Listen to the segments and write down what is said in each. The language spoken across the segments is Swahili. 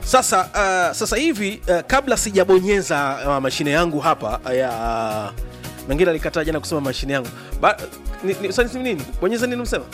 sasa uh, sasa hivi uh, kabla sijabonyeza uh, mashine yangu hapa uh, ya uh, mengine alikataa jana kusema mashine yangu ba, ni, ni, sasa nini bonyeza nini msema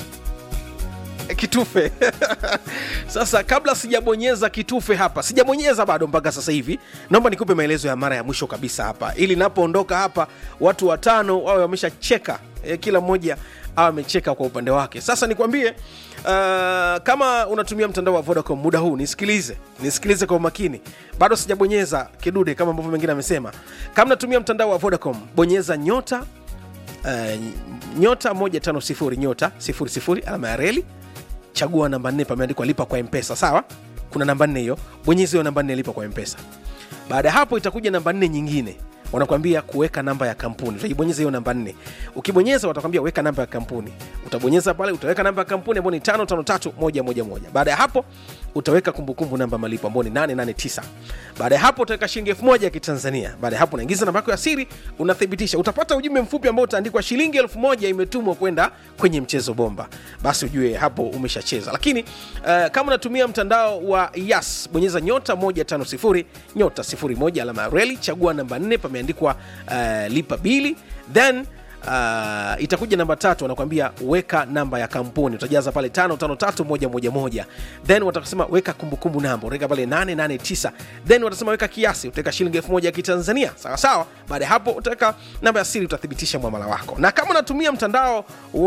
kitufe sasa kabla sijabonyeza kitufe hapa sijabonyeza bado mpaka sasa hivi naomba nikupe maelezo ya mara ya mwisho kabisa hapa ili napoondoka hapa watu watano wawe wameshacheka e, kila mmoja awe amecheka kwa upande wake sasa nikwambie uh, kama unatumia mtandao wa vodacom muda huu nisikilize nisikilize kwa umakini bado sijabonyeza kidude kama ambavyo mengine amesema kama natumia mtandao wa vodacom bonyeza nyota uh, nyota 150 nyota 00 alama ya reli chagua namba nne pameandikwa lipa kwa mpesa sawa kuna namba nne hiyo bonyeza hiyo namba nne lipa kwa mpesa baada ya hapo itakuja namba nne nyingine wanakwambia kuweka namba ya kampuni utaibonyeza hiyo namba nne ukibonyeza watakwambia weka namba ya kampuni utabonyeza pale utaweka namba ya kampuni ambao ni tano tano tatu moja moja moja baada ya hapo utaweka kumbukumbu namba malipo ambao ni 889 baada ya hapo utaweka shilingi elfu moja ya kitanzania baada ya hapo unaingiza namba yako ya siri unathibitisha utapata ujumbe mfupi ambao utaandikwa shilingi elfu moja imetumwa kwenda kwenye mchezo bomba basi ujue hapo umeshacheza lakini uh, kama unatumia mtandao wa yas bonyeza nyota 150 nyota 01 alama ya reli chagua namba 4 pameandikwa uh, lipa bili then Uh, itakuja namba tatu wanakwambia weka namba ya kampuni utajaza pale tano tano tatu moja moja moja then watasema weka kumbukumbu namba utaweka pale 889 then watasema weka kiasi utaweka shilingi elfu moja ya kitanzania sawa sawa baada ya hapo utaweka namba ya siri utathibitisha mwamala wako na kama unatumia mtandao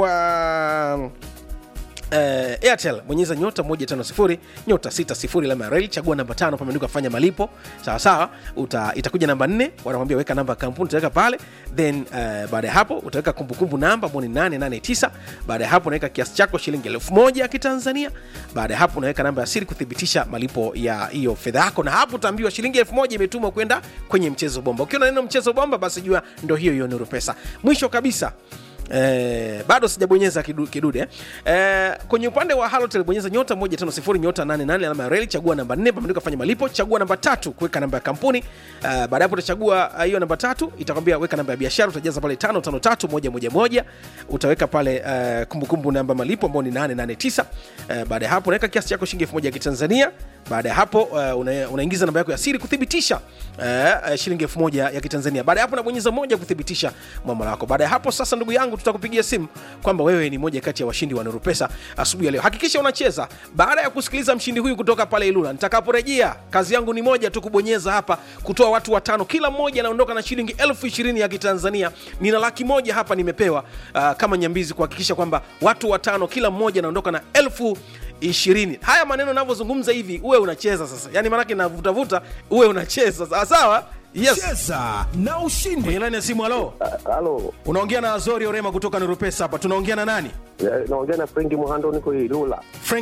wa Uh, airtel bonyeza nyota 150 nyota 60 alama ya reli chagua namba tano pameandikwa fanya malipo sawa sawa uta, itakuja namba 4 wanakwambia weka namba ya kampuni utaweka pale then uh, baada ya hapo utaweka kumbukumbu namba ambao ni 889 baada ya hapo unaweka kiasi chako shilingi elfu moja ya kitanzania baada ya hapo unaweka namba ya siri kuthibitisha malipo ya hiyo fedha yako na hapo utaambiwa shilingi elfu moja imetumwa kwenda kwenye mchezo bomba ukiona neno mchezo bomba basi jua ndo hiyo hiyo nuru pesa mwisho kabisa Eh, bado sijabonyeza kidu, kidude eh, kwenye upande wa halotel bonyeza nyota 150 nyota 88 alama ya reli chagua namba 4 pameandika fanya malipo chagua namba tatu kuweka namba ya kampuni eh, baada ya hapo utachagua hiyo uh, namba tatu itakwambia weka namba ya biashara utajaza pale 553111 utaweka pale uh, kumbukumbu namba malipo ambao ni 889 eh, baada ya hapo unaweka kiasi chako shilingi 1000 ya kitanzania baada ya hapo uh, una, unaingiza namba yako ya siri kuthibitisha uh, shilingi 1000 ya kitanzania baada ya hapo unabonyeza moja kuthibitisha mwamala wako baada ya hapo sasa ndugu yangu tutakupigia simu kwamba wewe ni moja kati ya washindi wa Nuru Pesa asubuhi ya leo. Hakikisha unacheza. Baada ya kusikiliza mshindi huyu kutoka pale Ilula, nitakaporejea kazi yangu ni moja tu, kubonyeza hapa, kutoa watu watano, kila mmoja anaondoka na shilingi elfu ishirini ya Kitanzania. Nina laki moja hapa nimepewa uh, kama nyambizi, kuhakikisha kwamba watu watano, kila mmoja anaondoka na elfu ishirini. Haya maneno navyozungumza hivi, uwe unacheza sasa, yani maanake navutavuta, uwe unacheza sawa sawa. Yes. cheza na ushindi Kwenye laini ya simu, halo, Halo, unaongea na Azori Orema kutoka Nuru Pesa hapa. Tunaongea na nani? eh, naongea na Frenki Muhando, niko Ilula. Frank